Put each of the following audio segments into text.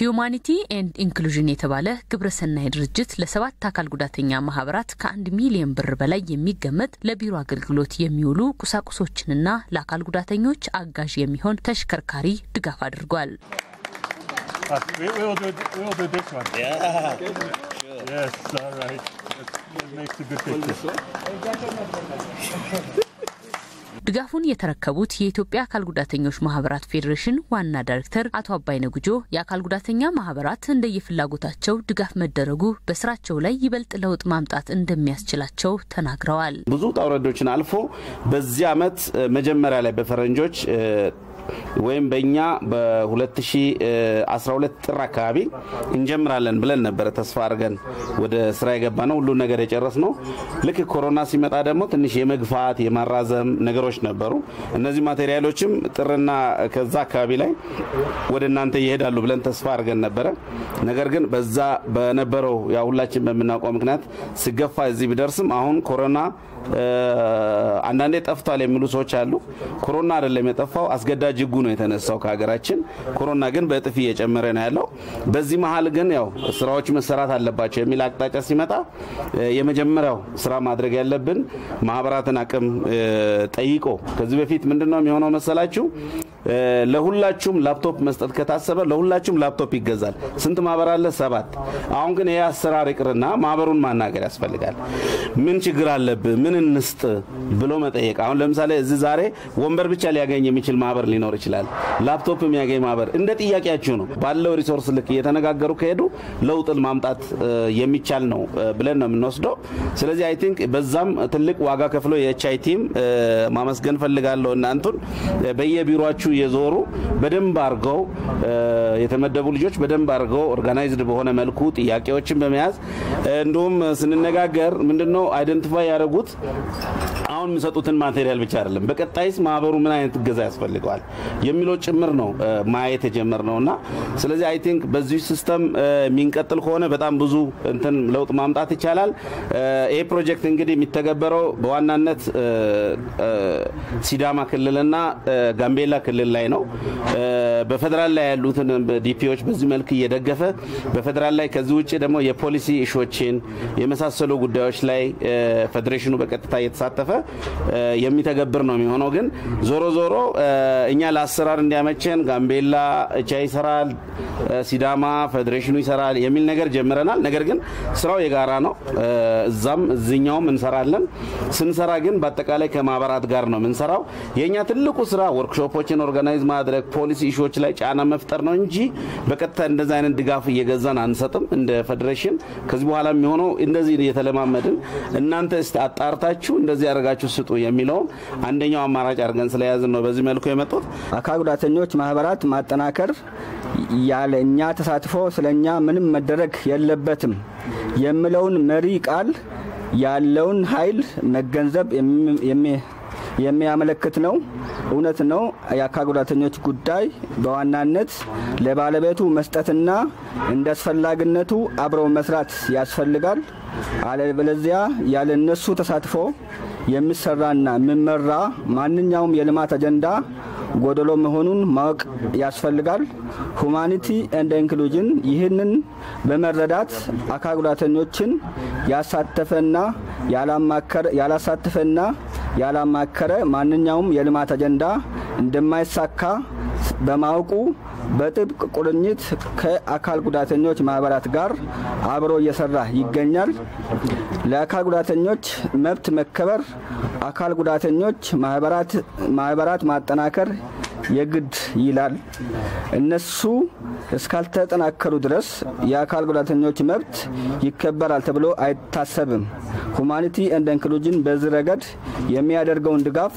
ሂዩማኒቲ ኤንድ ኢንክሉዥን የተባለ ግብረሰናይ ድርጅት ለሰባት አካል ጉዳተኛ ማህበራት ከአንድ ሚሊዮን ብር በላይ የሚገመት ለቢሮ አገልግሎት የሚውሉ ቁሳቁሶችንና ለአካል ጉዳተኞች አጋዥ የሚሆን ተሽከርካሪ ድጋፍ አድርጓል። ድጋፉን የተረከቡት የኢትዮጵያ አካል ጉዳተኞች ማህበራት ፌዴሬሽን ዋና ዳይሬክተር አቶ አባይነ ጉጆ የአካል ጉዳተኛ ማህበራት እንደየፍላጎታቸው ድጋፍ መደረጉ በስራቸው ላይ ይበልጥ ለውጥ ማምጣት እንደሚያስችላቸው ተናግረዋል። ብዙ ውጣ ውረዶችን አልፎ በዚህ አመት መጀመሪያ ላይ በፈረንጆች ወይም በእኛ በ2012 ጥር አካባቢ እንጀምራለን ብለን ነበረ ተስፋ አድርገን ወደ ስራ የገባ ነው። ሁሉን ነገር የጨረስ ነው። ልክ ኮሮና ሲመጣ ደግሞ ትንሽ የመግፋት የማራዘም ነገሮች ነበሩ። እነዚህ ማቴሪያሎችም ጥርና ከዛ አካባቢ ላይ ወደ እናንተ ይሄዳሉ ብለን ተስፋ አድርገን ነበረ። ነገር ግን በዛ በነበረው ያ ሁላችን በምናውቀው ምክንያት ስገፋ እዚህ ቢደርስም አሁን ኮሮና አንዳንዴ ጠፍቷል የሚሉ ሰዎች አሉ። ኮሮና አይደለም የጠፋው፣ አስገዳጅ ህጉ ነው የተነሳው ከሀገራችን። ኮሮና ግን በእጥፍ እየጨመረ ነው ያለው። በዚህ መሀል ግን ያው ስራዎች መሰራት አለባቸው የሚል አቅጣጫ ሲመጣ የመጀመሪያው ስራ ማድረግ ያለብን ማህበራትን አቅም ጠይቆ ከዚህ በፊት ምንድን ነው የሚሆነው መሰላችሁ? ለሁላችሁም ላፕቶፕ መስጠት ከታሰበ ለሁላችሁም ላፕቶፕ ይገዛል። ስንት ማህበር አለ? ሰባት። አሁን ግን ይህ አሰራር ይቅርና ማህበሩን ማናገር ያስፈልጋል። ምን ችግር አለብህ? ምን እንስጥ ብሎ መጠየቅ። አሁን ለምሳሌ እዚህ ዛሬ ወንበር ብቻ ሊያገኝ የሚችል ማህበር ሊኖር ይችላል። ላፕቶፕ የሚያገኝ ማህበር እንደ ጥያቄያችሁ ነው። ባለው ሪሶርስ ልክ እየተነጋገሩ ከሄዱ ለውጥን ማምጣት የሚቻል ነው ብለን ነው የምንወስደው። ስለዚህ አይ ቲንክ በዛም ትልቅ ዋጋ ከፍሎ የኤች አይ ቲም ማመስገን ፈልጋለሁ። እናንቱን በየቢሮችሁ የዞሩ በደንብ አድርገው የተመደቡ ልጆች በደንብ አድርገው ኦርጋናይዝድ በሆነ መልኩ ጥያቄዎችን በመያዝ እንዲሁም ስንነጋገር ምንድነው አይደንቲፋይ ያደረጉት አሁን የሚሰጡትን ማቴሪያል ብቻ አይደለም፣ በቀጣይስ ማህበሩ ምን አይነት እገዛ ያስፈልገዋል የሚለው ጭምር ነው ማየት የጀመር ነው እና ስለዚህ አይ ቲንክ በዚህ ሲስተም የሚንቀጥል ከሆነ በጣም ብዙ እንትን ለውጥ ማምጣት ይቻላል። ይህ ፕሮጀክት እንግዲህ የሚተገበረው በዋናነት ሲዳማ ክልልና ጋምቤላ ክልል ላይ ነው። በፌዴራል ላይ ያሉትን ዲፒዎች በዚህ መልክ እየደገፈ በፌዴራል ላይ ከዚህ ውጭ ደግሞ የፖሊሲ እሾችን የመሳሰሉ ጉዳዮች ላይ ፌዴሬሽኑ በቀጥታ እየተሳተፈ የሚተገብር ነው የሚሆነው። ግን ዞሮ ዞሮ እኛ ለአሰራር እንዲያመቸን ጋምቤላ እቻ ይሰራል፣ ሲዳማ ፌዴሬሽኑ ይሰራል የሚል ነገር ጀምረናል። ነገር ግን ስራው የጋራ ነው። እዛም እዚኛውም እንሰራለን። ስንሰራ ግን በአጠቃላይ ከማህበራት ጋር ነው የምንሰራው። የእኛ ትልቁ ስራ ወርክሾፖችን ኦርጋናይዝ ማድረግ፣ ፖሊሲ ኢሹዎች ላይ ጫና መፍጠር ነው እንጂ በቀጥታ እንደዚ አይነት ድጋፍ እየገዛን አንሰጥም። እንደ ፌዴሬሽን ከዚህ በኋላ የሚሆነው እንደዚህ እየተለማመድን እናንተ እስቲ አጣርታችሁ እንደዚህ ያደርጋችሁ ስጡ የሚለውን አንደኛው አማራጭ አድርገን ስለያዝን ነው በዚህ መልኩ የመጡት። አካል ጉዳተኞች ማህበራት ማጠናከር ያለ እኛ ተሳትፎ ስለ እኛ ምንም መደረግ የለበትም የሚለውን መሪ ቃል ያለውን ኃይል መገንዘብ የሚያመለክት ነው። እውነት ነው። የአካል ጉዳተኞች ጉዳይ በዋናነት ለባለቤቱ መስጠትና እንደ አስፈላጊነቱ አብረው መስራት ያስፈልጋል። አለበለዚያ ያለ እነሱ ተሳትፎ የሚሰራና የሚመራ ማንኛውም የልማት አጀንዳ ጎደሎ መሆኑን ማወቅ ያስፈልጋል። ሁማኒቲ ኤንድ ኢንክሉዥን ይህንን በመረዳት አካል ጉዳተኞችን ያሳተፈና ያላሳተፈና ያላማከረ ማንኛውም የልማት አጀንዳ እንደማይሳካ በማወቁ በጥብቅ ቁርኝት ከአካል ጉዳተኞች ማህበራት ጋር አብሮ እየሰራ ይገኛል። ለአካል ጉዳተኞች መብት መከበር አካል ጉዳተኞች ማህበራት ማጠናከር የግድ ይላል። እነሱ እስካልተጠናከሩ ድረስ የአካል ጉዳተኞች መብት ይከበራል ተብሎ አይታሰብም። ሁማኒቲ ኤንድ ኢንክሉዥን በዚህ ረገድ የሚያደርገውን ድጋፍ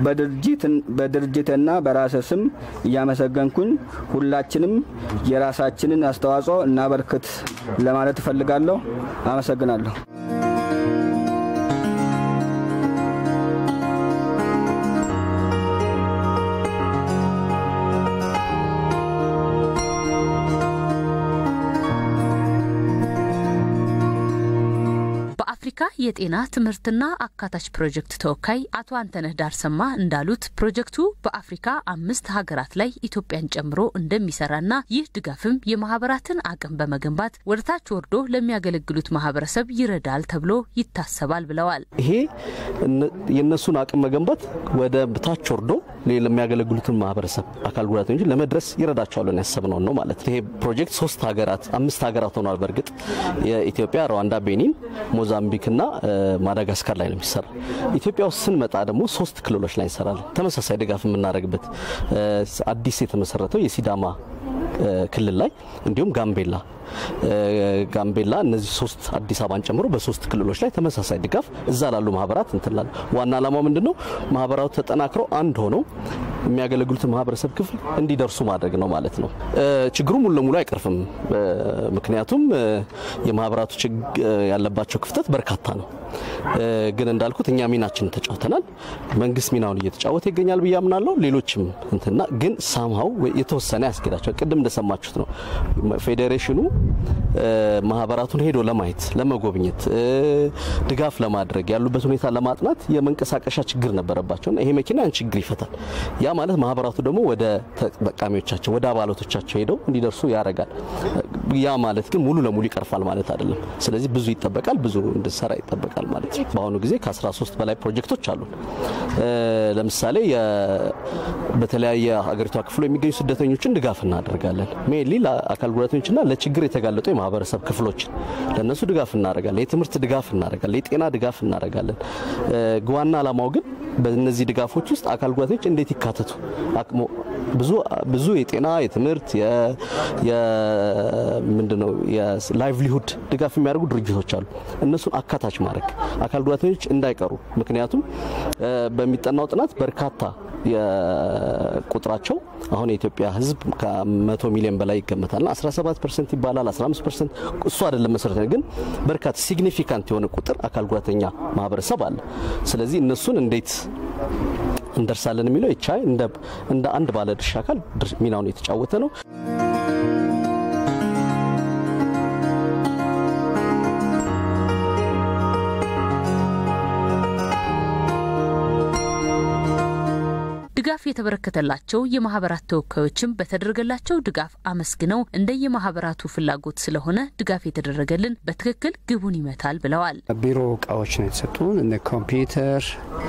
በድርጅትና በራሴ ስም እያመሰገንኩኝ ሁላችንም የራሳችንን አስተዋጽኦ እናበርክት ለማለት እፈልጋለሁ። አመሰግናለሁ። በአፍሪካ የአፍሪካ የጤና ትምህርትና አካታች ፕሮጀክት ተወካይ አቶ አንተነህ ዳርሰማ እንዳሉት ፕሮጀክቱ በአፍሪካ አምስት ሀገራት ላይ ኢትዮጵያን ጨምሮ እንደሚሰራና ይህ ድጋፍም የማህበራትን አቅም በመገንባት ወደታች ወርዶ ለሚያገለግሉት ማህበረሰብ ይረዳል ተብሎ ይታሰባል ብለዋል። ይሄ የእነሱን አቅም መገንባት ወደ ታች ወርዶ ለሚያገለግሉትን ማህበረሰብ አካል ጉዳተኞች ለመድረስ ይረዳቸዋል ያሰብነው ነው ማለት ይሄ ፕሮጀክት ሶስት ሀገራት አምስት ሀገራት ሆኗል። በእርግጥ የኢትዮጵያ፣ ሩዋንዳ፣ ቤኒን፣ ሞዛምቢክና ማዳጋስካር ላይ ነው የሚሰራ። ኢትዮጵያ ውስጥ ስንመጣ ደግሞ ሶስት ክልሎች ላይ እንሰራለን። ተመሳሳይ ድጋፍ የምናደርግበት አዲስ የተመሰረተው የሲዳማ ክልል ላይ እንዲሁም ጋምቤላ ጋምቤላ እነዚህ ሶስት አዲስ አበባን ጨምሮ በሶስት ክልሎች ላይ ተመሳሳይ ድጋፍ እዛ ላሉ ማህበራት እንትላል። ዋና ዓላማው ምንድን ነው? ማህበራቱ ተጠናክረው አንድ ሆነው የሚያገለግሉትን ማህበረሰብ ክፍል እንዲደርሱ ማድረግ ነው ማለት ነው። ችግሩ ሙሉ ለሙሉ አይቀርፍም። ምክንያቱም የማህበራቱ ያለባቸው ክፍተት በርካታ ነው። ግን እንዳልኩት እኛ ሚናችንን ተጫውተናል። መንግስት ሚናውን እየተጫወተ ይገኛል ብዬ አምናለሁ። ሌሎችም እንትና ግን ሳምሃው የተወሰነ ያስኬዳቸዋል። ቅድም እንደሰማችሁት ነው ፌዴሬሽኑ ማህበራቱን ሄዶ ለማየት ለመጎብኘት፣ ድጋፍ ለማድረግ ያሉበት ሁኔታ ለማጥናት የመንቀሳቀሻ ችግር ነበረባቸውና ይሄ መኪና ያን ችግር ይፈታል። ያ ማለት ማህበራቱ ደግሞ ወደ ተጠቃሚዎቻቸው ወደ አባላቶቻቸው ሄደው እንዲደርሱ ያደርጋል። ያ ማለት ግን ሙሉ ለሙሉ ይቀርፋል ማለት አይደለም። ስለዚህ ብዙ ይጠበቃል፣ ብዙ እንድሰራ ይጠበቃል ማለት ነው። በአሁኑ ጊዜ ከ13 በላይ ፕሮጀክቶች አሉ። ለምሳሌ በተለያየ ሀገሪቷ ክፍሎ የሚገኙ ስደተኞችን ድጋፍ እናደርጋለን። ሜንሊ ለአካል ጉዳተኞችና ለችግር የተጋለጡ የማህበረሰብ ክፍሎችን ለእነሱ ድጋፍ እናደርጋለን። የትምህርት ድጋፍ እናደርጋለን። የጤና ድጋፍ እናደርጋለን። ዋና ዓላማው ግን በእነዚህ ድጋፎች ውስጥ አካል ጉዳተኞች እንዴት ይካተቱ ብዙ የጤና የትምህርት ምንድነው የላይቭሊሁድ ድጋፍ የሚያደርጉ ድርጅቶች አሉ። እነሱን አካታች ማድረግ አካል ጉዳተኞች እንዳይቀሩ። ምክንያቱም በሚጠናው ጥናት በርካታ ቁጥራቸው አሁን የኢትዮጵያ ሕዝብ ከመቶ ሚሊዮን በላይ ይገመታልና 17 ፐርሰንት ይባላል 15 ፐርሰንት እሱ አይደለም መሰረት ግን በርካታ ሲግኒፊካንት የሆነ ቁጥር አካል ጉዳተኛ ማህበረሰብ አለ። ስለዚህ እነሱን እንዴት እንደርሳለን የሚለው ይቻይ እንደ አንድ ባለድርሻ አካል ሚናውን የተጫወተ ነው። ድጋፍ የተበረከተላቸው የማህበራት ተወካዮችም በተደረገላቸው ድጋፍ አመስግነው እንደየማህበራቱ ፍላጎት ስለሆነ ድጋፍ የተደረገልን በትክክል ግቡን ይመታል ብለዋል። ቢሮ እቃዎች ነው የተሰጡን እነ ኮምፒውተር፣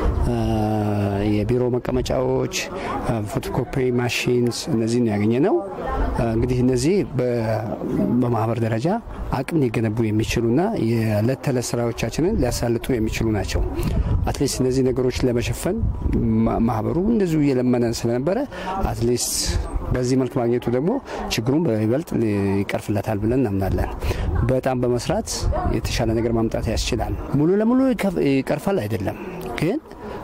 የቢሮ መቀመጫዎች፣ ፎቶኮፒ ማሽንስ እነዚህ ነው ያገኘ ነው። እንግዲህ እነዚህ በማህበር ደረጃ አቅም ሊገነቡ የሚችሉና የዕለት ተዕለት ስራዎቻችንን ሊያሳልጡ የሚችሉ ናቸው። አትሊስት እነዚህ ነገሮች ለመሸፈን ማህበሩ እንደዚሁ እየለመነ ስለነበረ አትሊስት በዚህ መልክ ማግኘቱ ደግሞ ችግሩን በይበልጥ ይቀርፍለታል ብለን እናምናለን። በጣም በመስራት የተሻለ ነገር ማምጣት ያስችላል። ሙሉ ለሙሉ ይቀርፋል አይደለም ግን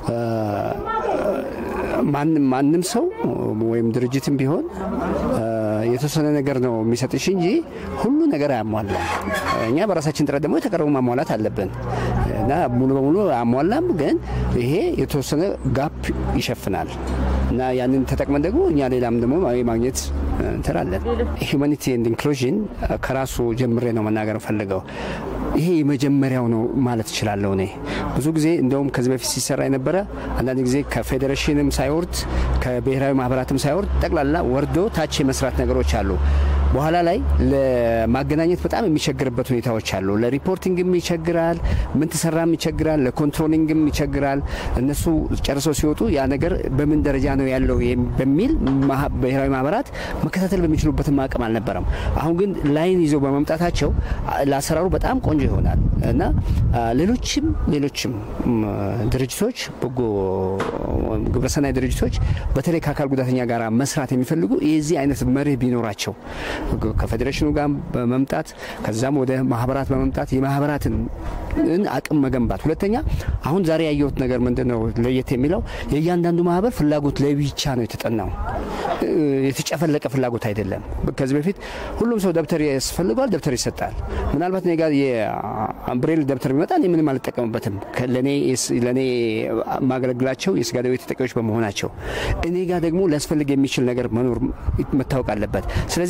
ማንም ሰው ወይም ድርጅትም ቢሆን የተወሰነ ነገር ነው የሚሰጥሽ እንጂ ሁሉ ነገር አያሟላም። እኛ በራሳችን ጥረት ደግሞ የተቀረቡ ማሟላት አለብን እና ሙሉ በሙሉ አያሟላም፣ ግን ይሄ የተወሰነ ጋፕ ይሸፍናል እና ያንን ተጠቅመን ደግሞ እኛ ሌላም ደግሞ ማግኘት እንችላለን። ሂውማኒቲ ኤንድ ኢንክሉዥን ከራሱ ጀምሬ ነው መናገር ፈልገው ይሄ የመጀመሪያው ነው ማለት እችላለሁ። እኔ ብዙ ጊዜ እንደውም ከዚህ በፊት ሲሰራ የነበረ አንዳንድ ጊዜ ከፌዴሬሽንም ሳይወርድ ከብሔራዊ ማህበራትም ሳይወርድ ጠቅላላ ወርዶ ታች የመስራት ነገሮች አሉ። በኋላ ላይ ለማገናኘት በጣም የሚቸግርበት ሁኔታዎች አሉ። ለሪፖርቲንግም ይቸግራል፣ ምን ትሰራም ይቸግራል፣ ለኮንትሮሊንግም ይቸግራል። እነሱ ጨርሰው ሲወጡ ያ ነገር በምን ደረጃ ነው ያለው በሚል ብሔራዊ ማህበራት መከታተል በሚችሉበትም አቅም አልነበረም። አሁን ግን ላይን ይዘው በመምጣታቸው ለአሰራሩ በጣም ቆንጆ ይሆናል እና ሌሎችም ሌሎችም ድርጅቶች በጎ ግብረሰናይ ድርጅቶች በተለይ ከአካል ጉዳተኛ ጋር መስራት የሚፈልጉ የዚህ አይነት መርህ ቢኖራቸው ከፌዴሬሽኑ ጋር በመምጣት ከዛም ወደ ማህበራት በመምጣት የማህበራትን አቅም መገንባት። ሁለተኛ አሁን ዛሬ ያየሁት ነገር ምንድን ነው ለየት የሚለው የእያንዳንዱ ማህበር ፍላጎት ለብቻ ነው የተጠናው። የተጨፈለቀ ፍላጎት አይደለም። ከዚህ በፊት ሁሉም ሰው ደብተር ያስፈልገዋል፣ ደብተር ይሰጣል። ምናልባት እኔ ጋር የብሬል ደብተር ቢመጣ እኔ ምንም አልጠቀምበትም። ለእኔ ማገለግላቸው የስጋ ደዌ ተጠቂዎች በመሆናቸው እኔ ጋር ደግሞ ሊያስፈልግ የሚችል ነገር መኖር መታወቅ አለበት። ስለዚህ እንደዚህ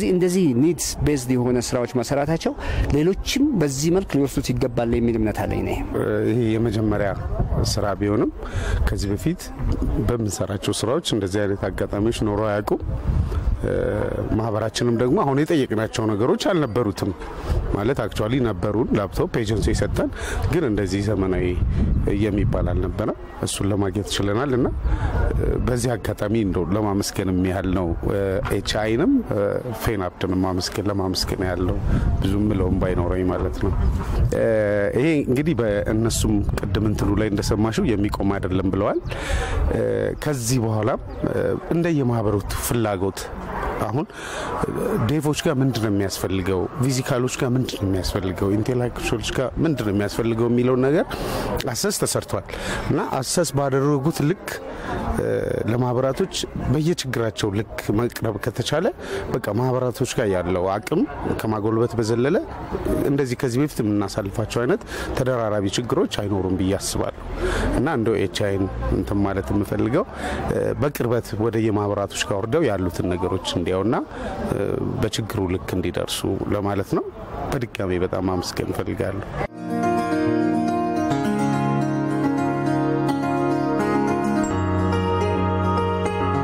ኒድስ ቤዝድ የሆነ ስራዎች መሰራታቸው ሌሎችም በዚህ መልክ ሊወስዱት ይገባል የሚል እምነት አለኝ ነ ይሄ የመጀመሪያ ስራ ቢሆንም ከዚህ በፊት በምንሰራቸው ስራዎች እንደዚህ አይነት አጋጣሚዎች ኖሮ አያውቁም። ማህበራችንም ደግሞ አሁን የጠየቅናቸው ነገሮች አልነበሩትም። ማለት አክቹዋሊ ነበሩን ላፕቶፕ ኤጀንሲ የሰጠን ግን እንደዚህ ዘመናዊ የሚባል አልነበረም። እሱን ለማግኘት ችለናል እና በዚህ አጋጣሚ እንደው ለማመስገን ያህል ነው። ኤች አይንም ፌናፕትንም ማመስገን ለማመስገን ያለው ብዙ ምለውም ባይኖረኝ ማለት ነው። ይሄ እንግዲህ በእነሱም ቅድም እንትኑ ላይ እንደሰማሽው የሚቆም አይደለም ብለዋል። ከዚህ በኋላም እንደየማህበረቱ ፍላጎት አሁን ዴቮች ጋር ምንድን ነው የሚያስፈልገው፣ ፊዚካሎች ጋር ምንድን ነው የሚያስፈልገው፣ ኢንቴሌክቹዋሎች ጋር ምንድን ነው የሚያስፈልገው የሚለውን ነገር አሰስ ተሰርቷል እና አሰስ ባደረጉት ልክ ለማህበራቶች በየችግራቸው ልክ መቅረብ ከተቻለ በቃ ማህበራቶች ጋር ያለው አቅም ከማጎልበት በዘለለ እንደዚህ ከዚህ በፊት የምናሳልፋቸው አይነት ተደራራቢ ችግሮች አይኖሩም ብዬ አስባለሁ እና እንደው ኤች አይን እንትን ማለት የምፈልገው በቅርበት ወደ የማህበራቶች ጋር ወርደው ያሉትን ነገሮች እንዲያውና በችግሩ ልክ እንዲደርሱ ለማለት ነው። በድጋሚ በጣም አመስገን እፈልጋለሁ።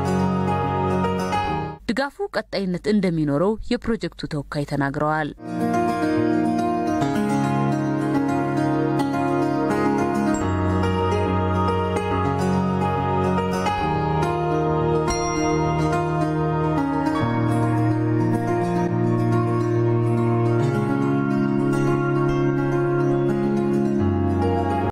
ድጋፉ ቀጣይነት እንደሚኖረው የፕሮጀክቱ ተወካይ ተናግረዋል።